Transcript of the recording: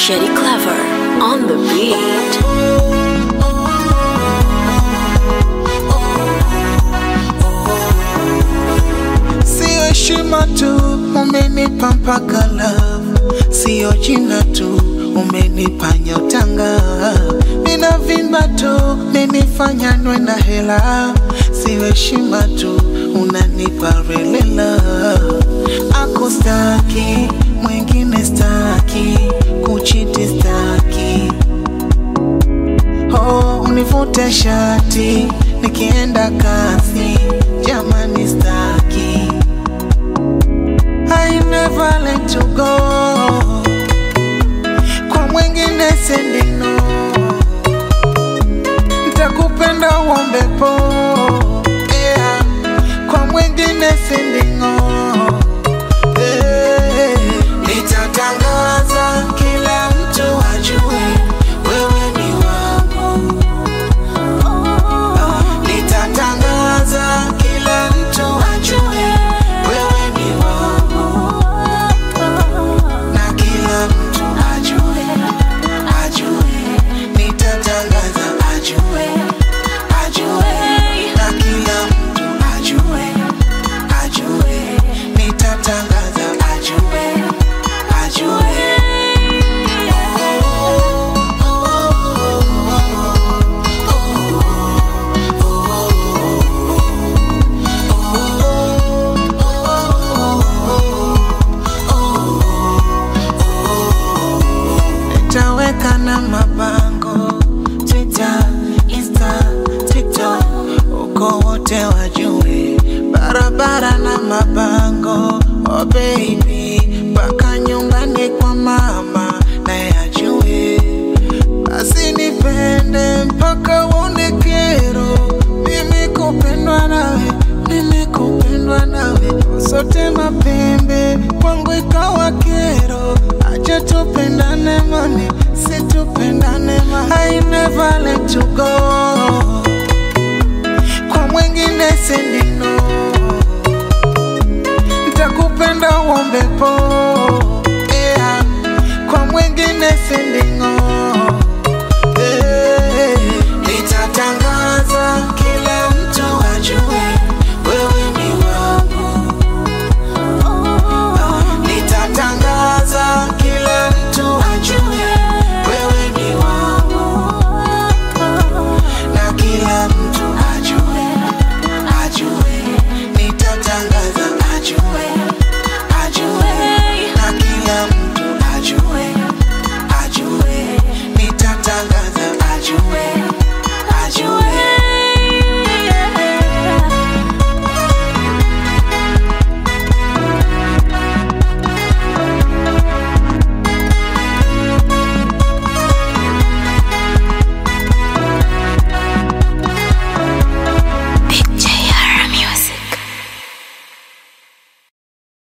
Shady Clever on the beat. Sio heshima tu umenipa mpaka love, sio jina tu umenipa nyotanga, ninavimba tu menifanya nwe na hela, sio heshima tu unanipa relela, akustaki mwingine staki, kuchiti staki Oh, univute shati nikienda kazi, jamani staki. I never let you go, kwa mwingine sendino, ntakupenda uombe po yeah. Kwa mwingine sendingo yeah. Nitatangaza kila mtu ajue wewe ni wangu Nitatangaza kila mtu ajue wewe ni wangu, na kila mtu ajue, ajue. Nitatangaza ajue, ajue, na kila mtu ajue, ajue. Nitatangaza ajue, ajue. Nitaweka na mabango Twitter, Insta, TikTok, uko wote wajue, barabara na mabango oh baby, mpaka nyumbani kwa mama naye ajue, basi nipende mpaka uone kero, mimi kupendwa nawe, mimi kupendwa nawe, sote mapembe kwangu ikawa kero, acha tupendane mami, situpendane mami, I never let you go, kwa mwingine sendino